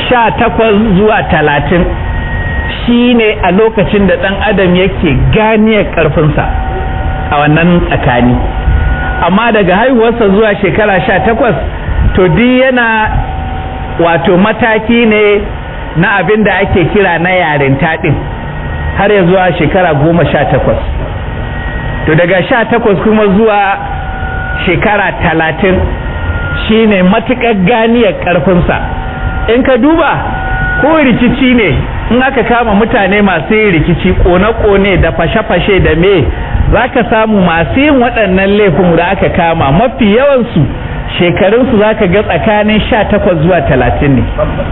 sha takwas zuwa talatin shi ne a lokacin da ɗan adam yake ganiyar ƙarfinsa a wannan tsakani amma daga haihuwarsa zuwa shekara sha takwas to duk yana wato mataki ne na abin da ake kira na yarinta ɗin har ya zuwa shekara goma sha takwas to daga sha takwas kuma zuwa shekara talatin shine matuƙar ganiyar ƙarfinsa in ka duba ko rikici ne in aka kama mutane masu yin rikici kone-kone da fashe-fashe da me za ka samu masu yin waɗannan laifin da aka kama mafi yawansu shekarunsu za ka ga tsakanin sha takwas zuwa talatin ne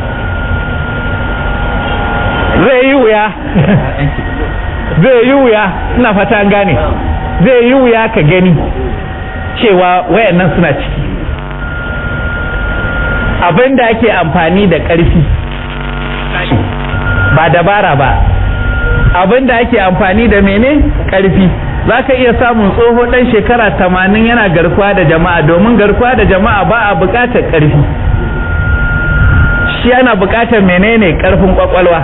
zai yi wuya zai yi wuya ina fata an gane zai yi wuya ka gani cewa wayannan suna ciki abin da ake amfani da ƙarfi ba dabara ba abin da ake amfani da mene ƙarfi za ka iya samun tsoho ɗan shekara tamanin yana garkuwa da jama'a domin garkuwa da jama'a ba a buƙatar ƙarfi shi yana buƙatar menene ƙarfin ƙwaƙwalwa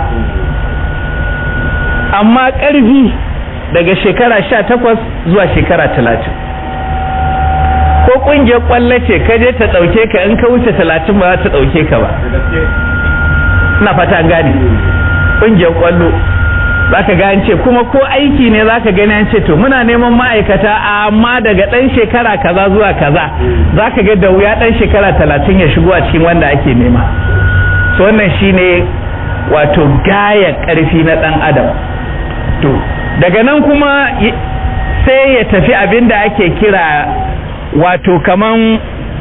amma ƙarfi daga shekara sha takwas zuwa shekara talatin ko ƙungiyar ƙwallo ce ka je ta ɗauke ka in ka wuce talatin ba za ta ɗauke ka ba ina fata an gane ƙungiyar ƙwallo za ka ga ce kuma ko aiki ne za ka gani an ce to muna neman ma'aikata amma daga ɗan shekara kaza zuwa kaza za ka ga da wuya ɗan shekara talatin ya shigo a cikin wanda ake nema so wannan shine wato gaya ƙarfi na ɗan adam to daga nan kuma sai ya tafi abin da ake kira wato kaman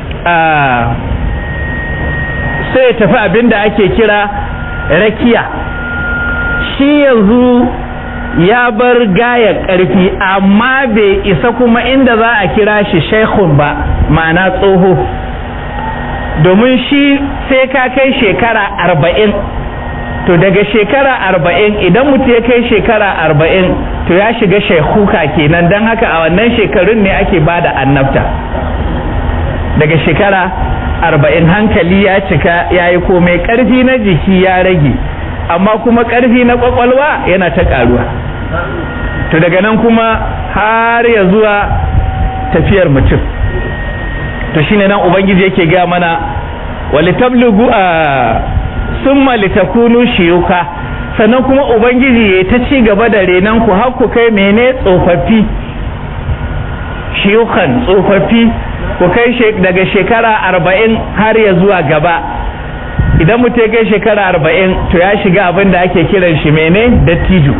sai ya tafi abin da ake kira rakiya shi yanzu ya bar gaya ƙarfi amma bai isa kuma inda za a kira shi shaikhun ba ma'ana tsoho domin shi sai ka kai shekara arba'in to daga shekara arba'in idan mutum ya kai shekara arba'in to ya shiga shaikuka kenan don haka a wannan shekarun ne ake ba da annabta daga shekara arba'in hankali ya cika ya yi komai ƙarfi na jiki ya rage amma kuma ƙarfi na ƙwaƙwalwa yana ta ƙaruwa to daga nan kuma har ya zuwa tafiyar mutum to shine nan ubangiji yake gaya mana walitablugu a summa litakunu shiyuka sannan kuma ubangiji ya ta ci gaba da renan ku har ku kai mene tsofaffi shiyukan tsofaffi ku kai daga shekara arba'in har ya zuwa gaba idan mutum ya kai shekara arba'in to ya shiga abin da ake kiran shi mene dattijo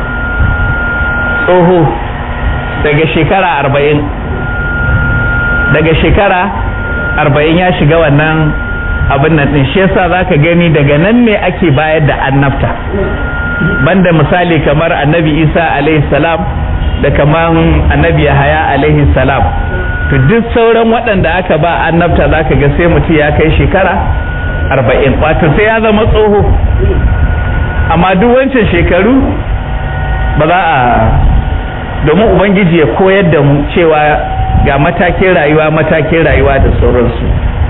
tsoho daga shekara arba'in daga shekara arba'in ya shiga wannan abin nan din shi yasa zaka gani daga nan ne ake bayar da annabta banda misali kamar annabi isa alaihi salam da kamar annabi yahaya alaihi salam to duk sauran waɗanda aka ba annabta zaka ga sai mutum ya kai shekara arba'in wato sai ya zama tsoho amma duk wancan shekaru ba za a domin ubangiji ya koyar da mu cewa ga matakin rayuwa matakin rayuwa da sauransu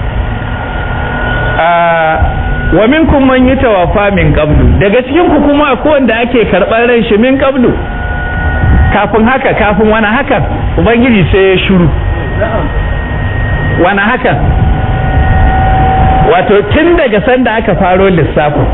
wa minkum man yatawafa min qablu daga cikin ku kuma akwai wanda ake karɓar ran shi min qablu kafin haka kafin wani haka ubangiji sai ya shiru wani haka wato tun daga sanda aka faro lissafin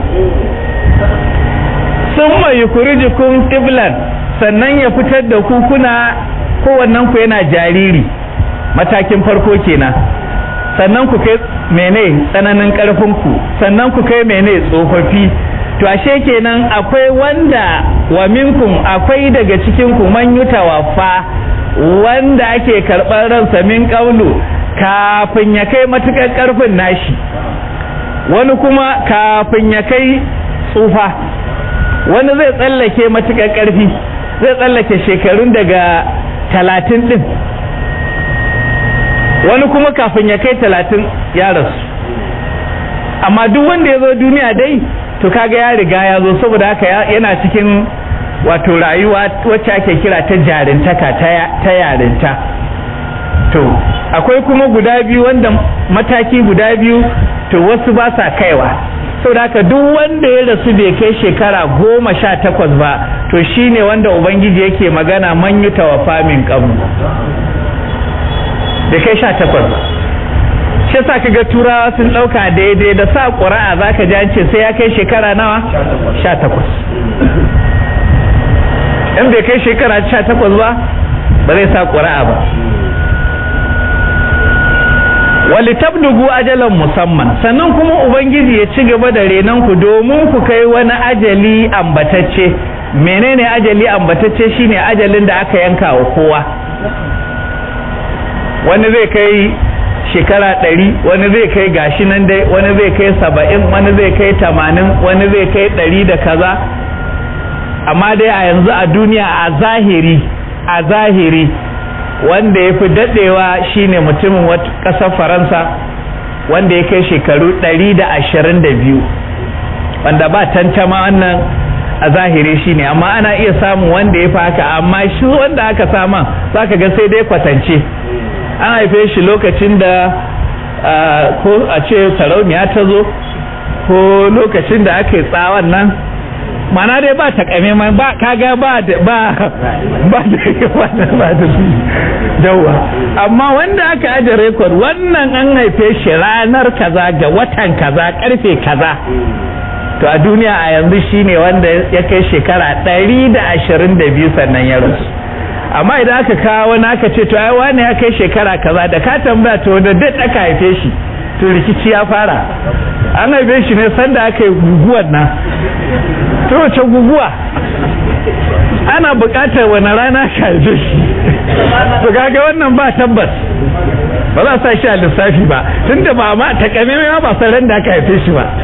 sun mai yukurijikun tiblan sannan ya fitar da ku kuna kowannen ku yana jariri matakin farko kenan sannan ku kai mene tsananin ku sannan ku kai mene tsofaffi to ashe kenan akwai wanda wa minkum akwai daga cikin ku man yutawaffa wanda ake karɓar ransa min ƙaulu kafin ya kai matuƙar ƙarfin nashi wani kuma kafin ya kai tsufa wani zai tsallake matuƙar ƙarfi zai tsallake shekarun daga talatin ɗin wani kuma kafin ya kai talatin ya rasu amma duk wanda ya zo duniya dai to kaga ya riga ya zo saboda haka yana cikin wato rayuwa wacce ake kira ta jarintaka ta yarinta to akwai kuma guda biyu wanda mataki guda biyu to wasu ba sa kaiwa saboda haka duk wanda ya rasu bai kai shekara goma sha takwas ba to shine wanda ubangiji yake magana man yi tawafa min qablu bai kai sha takwas ba shi yasa kaga turawa sun dauka daidai da sa ƙura'a zaka ji an ce sai ya kai shekara nawa sha takwas in bai kai shekara sha takwas ba ba zai sa ƙura'a ba wali tablugu ajalan musamman sannan kuma ubangiji ya ci gaba da renon ku domin ku kai wani ajali ambatacce menene ajali ambatacce shine ajalin da aka yanka wa kowa wani zai kai shekara ɗari wani zai kai gashi nan dai wani zai kai saba'in wani zai kai tamanin wani zai kai ɗari da kaza amma dai a yanzu a duniya a zahiri a zahiri wanda ya fi daɗewa shine mutumin ƙasar faransa wanda ya kai shekaru ɗari da ashirin da biyu wanda ba tantama wannan a zahiri shine amma ana iya samun wanda ya fi haka amma shi wanda aka sama za ka ga sai dai kwatance an haife shi lokacin da ko a ce sarauniya ta zo ko lokacin da aka yi tsawon nan mana dai ba ta kame mai ba kaga ba da ba ba da ba da ba da dawa amma wanda aka aje rekord wannan an haife shi ranar kaza ga watan kaza karfe kaza to a duniya a yanzu shine wanda ya kai shekara 122 sannan ya rasu amma idan aka kawo wani aka ce to ai wani ya kai shekara kaza da ka tambaya to da duk aka haife shi to rikici ya fara an haife shi ne sanda aka yi guguwar nan to wace guguwa ana buƙatar wani rana ka haife shi to kaga wannan ba tabbas ba za sa shi a lissafi ba tunda ba ma takamaimai ba san ran da aka haife shi ba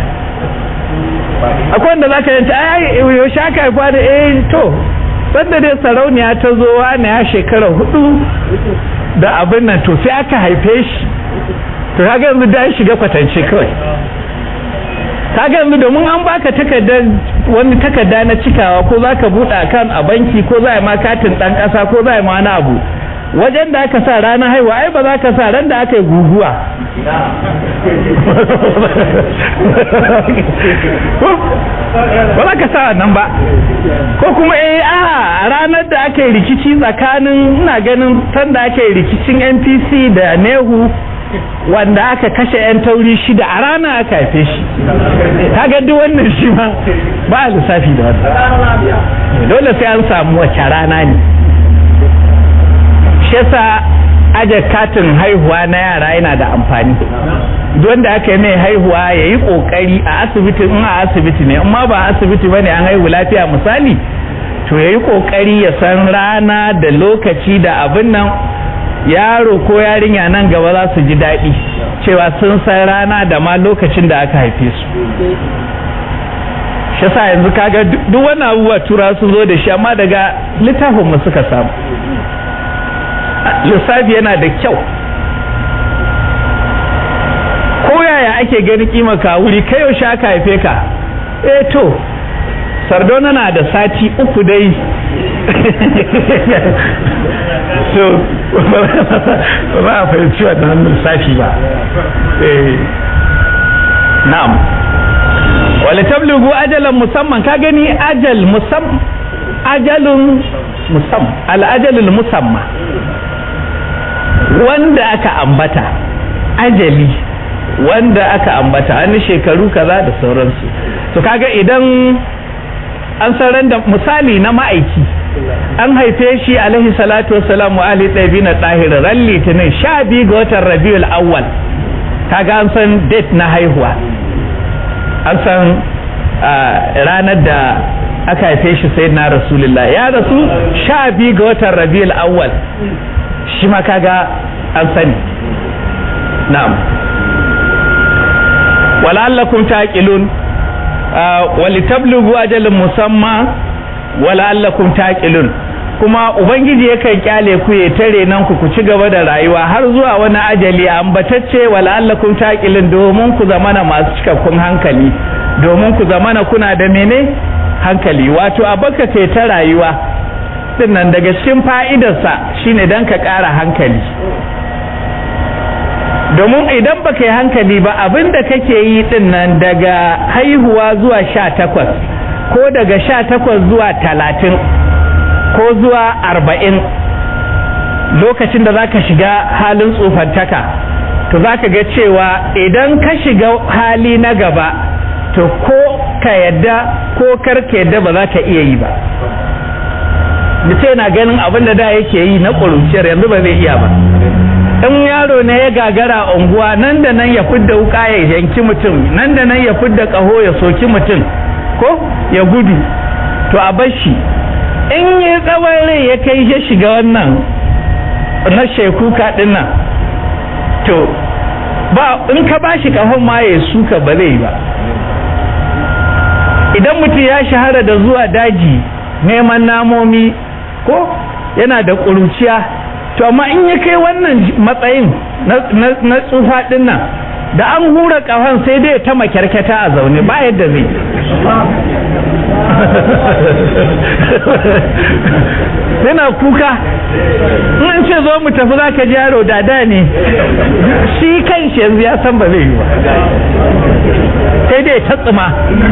akwai wanda za ka yanta ai yaushe aka haifa da eh to sanda dai sarauniya ta zo wani ya shekara hudu da abin nan to sai aka haife shi to kaga yanzu da shiga kwatance kawai kaga yanzu domin an baka takardar wani takarda na cikawa ko za ka buɗe akan a banki ko za a ma katin ɗan ƙasa ko za a ma wani abu wajen da aka sa ranar haihuwa ai ba za ka sa ran da aka yi guguwa ba za ka sa wannan ba ko kuma eh a ranar da aka yi rikici tsakanin ina ganin sanda aka yi rikicin npc da nehu wanda aka kashe 'yan tauri shida a rana aka haife shi kaga duk wannan shi ma ba a lissafi da wannan dole sai an samu wace rana ne shi yasa aje katin haihuwa na yara yana da amfani wanda aka yi mai haihuwa ya yi kokari a asibiti in a asibiti ne amma ba asibiti bane an haihu lafiya misali to ya yi kokari ya san rana da lokaci da abin nan yaro ko yarinya nan gaba za su ji daɗi cewa sun san rana da ma lokacin da aka haife su shi sa yanzu kaga duk wannan abubuwa tura su zo da shi amma daga littafin mu suka samu lissafi yana da kyau ko yaya ake gani kima ka wuri kai yaushe aka haife ka eh to sardona na da sati uku dai so ba a fahimci wannan lissafi ba na'am wale tablugu ajalan musamman ka gani ajal musam ajalun musam al'ajalul musamma wanda aka ambata ajali wanda aka ambata an shekaru kaza da sauransu to kaga idan an san da misali na ma'aiki an haife shi alaihi salatu wassalamu ali ɗabi na ɗahir ran litinin sha biyu ga watan rabiul awwal kaga an san date na haihuwa an san ranar da aka haife shi sai na rasulullah ya rasu sha biyu ga watan rabiul awwal shi ma kaga an sani na'am wala'allakum taqilun walitablugu ajalin musamma wala'allakum taqilun kuma ubangiji yakan kyale ku ya tare nan ku ku ci gaba da rayuwa har zuwa wani ajali ambatacce wala'allakum taqilun domin ku zamana masu cikakkun hankali domin ku zamana kuna da mene hankali wato a baka kai ta rayuwa dinnan daga cikin fa'idarsa shine dan ka ƙara hankali domin idan baka yi hankali ba abin da kake yi din nan daga haihuwa zuwa sha takwas ko daga sha takwas zuwa talatin ko zuwa arba'in lokacin da za ka shiga halin tsofantaka to za ka ga cewa idan ka shiga hali na gaba to ko ka yadda ko karka yadda ba za ka iya yi ba mutum yana ganin abin da da yake yi na ƙuruciyar yanzu ba zai iya ba in yaro ne ya gagara a unguwa nan da nan ya fidda wuka ya yanki mutum nan da nan ya fidda ƙaho ya soki mutum ko ya gudu to a bar shi in ya tsawon rai ya kai ya shiga wannan na shekuka din nan to ba in ka ba shi ƙahon ma ya suka ba zai ba idan mutum ya shahara da zuwa daji neman namomi ko yana da ƙuruciya to amma in ya kai wannan matsayin na tsufa din nan da an hura kafan sai dai ta makyarkata a zaune ba yadda zai yana kuka in ce zo mu tafi za ka ji yaro dada ne shi kan shi yanzu ya san ba zai yi ba sai dai ta tsuma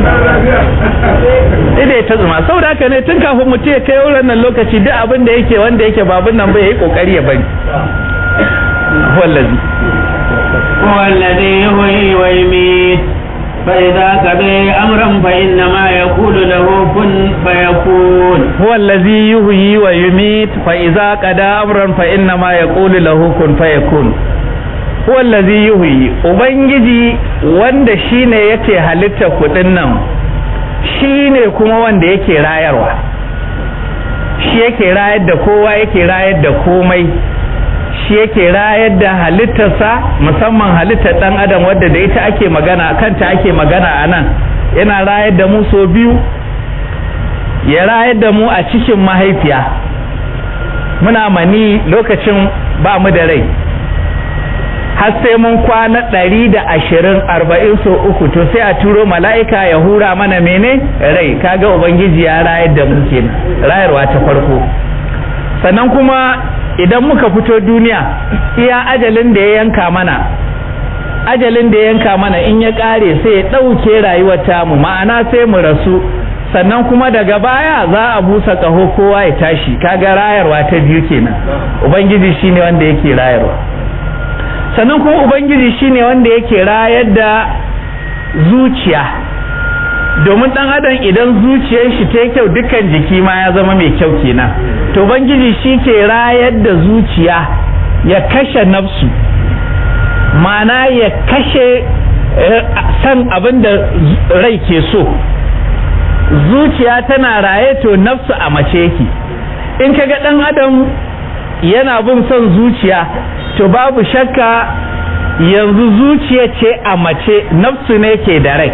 sai dai ta tsuma saboda haka ne tun kafin mutum ya kai wurin nan lokaci duk abin da yake wanda yake babun nan bai yi kokari ya bari wallazi هو الذي يحيي ويميت فإذا قضى أمرا فإنما يقول له كن فيكون هو الذي يحيي ويميت فإذا قضى أمرا فإنما يقول له كن فيكون هو الذي يحيي ubangiji wanda shine yake halitta kudin nan shine kuma wanda yake rayarwa shi yake rayar da kowa yake rayar da komai shi yake rayar da halittarsa musamman halittar dan adam wadda da ita ake magana kanta ake magana a nan yana rayar da mu so biyu ya rayar da mu a cikin mahaifiya muna mani lokacin ba mu da rai har sai mun kwana ɗari da ashirin arba'in so uku to sai a turo mala'ika ya hura mana mene rai kaga ubangiji ya rayar da mu kenan rayarwa ta farko sannan kuma idan muka fito duniya iya ajalin da ya yanka mana ajalin da ya yanka mana in ya kare sai ya ɗauke rayuwar tamu ma'ana sai mu rasu sannan kuma daga baya za a busa ƙaho kowa ya tashi kaga rayarwa ta biyu kenan ubangiji shine wanda yake rayarwa sannan kuma ubangiji shine wanda yake rayar da zuciya domin dan adam idan zuciyar shi ta kyau dukkan jiki ma ya zama mai kyau kenan to ubangiji shi ke rayar da zuciya ya kashe nafsu mana ya kashe san abin da rai ke so zuciya tana raye to nafsu a mace yake in kaga dan adam yana bin son zuciya to babu shakka yanzu zuciya ce a mace nafsu ne ke da rai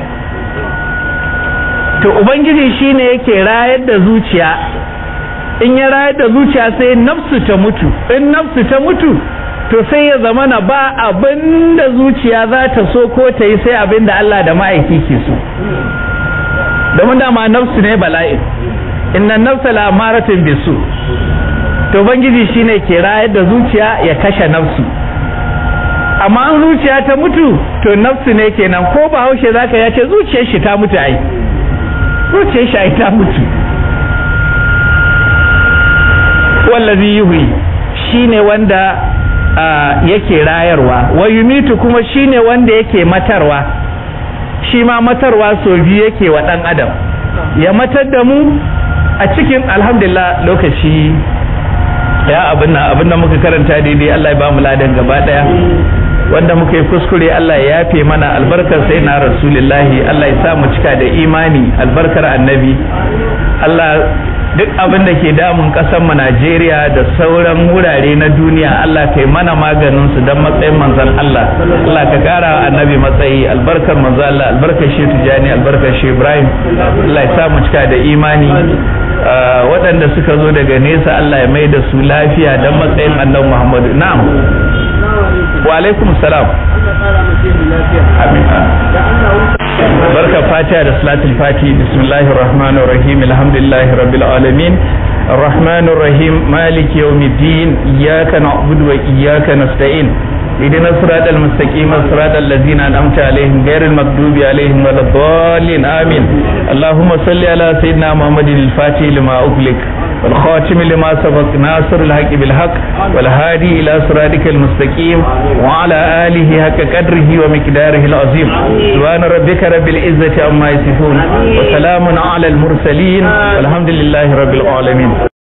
to ubangiji shine yake rayar da zuciya in ya rayar da zuciya sai nafsu ta mutu in nafsu ta mutu to sai ya zama na ba abin da zuciya za ta so ko ta yi sai abin da Allah da ma'aiki ke so domin dama nafsu ne bala'in inna nafsa la amaratin bisu to ubangiji shine ke rayar da zuciya ya kashe nafsu amma an zuciya ta mutu to nafsu ne kenan ko ba haushe zaka ya ce zuciyar shi ta mutu ai zuciyar shi ai ta mutu wallazi yuhi shine wanda yake rayarwa wa yumitu kuma shine wanda yake matarwa shi ma matarwa so biyu yake wa dan adam ya matar da mu a cikin alhamdulillah lokaci ya abin nan abin da muka karanta daidai Allah ya ba mu ladan gaba daya wanda muka yi kuskure Allah ya yafe mana albarkar sai na rasulullahi Allah ya sa mu cika da imani albarkar annabi Allah duk abin da ke damun kasar mu Najeriya da sauran wurare na duniya Allah kai mana maganin su dan matsayin manzon Allah Allah ka kara annabi matsayi albarkar manzon Allah albarkar shi Tijani albarkar shi Ibrahim Allah ya sa mu cika da imani waɗanda suka zo daga nesa Allah ya mai da su lafiya dan matsayin annabi Muhammadu na'am wa alaikum salam amin barka fatiha da salatul fati bismillahir rahmanir rahim alhamdulillahi rabbil alamin الرحمن الرحيم مالك يوم الدين إياك نعبد وإياك نستعين اهدنا الصراط المستقيم صراط الذين أنعمت عليهم غير المغضوب عليهم ولا الضالين آمين اللهم صل على سيدنا محمد الفاتح لما أغلق والخاتم لما سبق ناصر الحق بالحق والهادي إلى صراطك المستقيم وعلى آله حق قدره ومقداره العظيم سبحان ربك رب العزة عما يصفون وسلام على المرسلين والحمد لله رب العالمين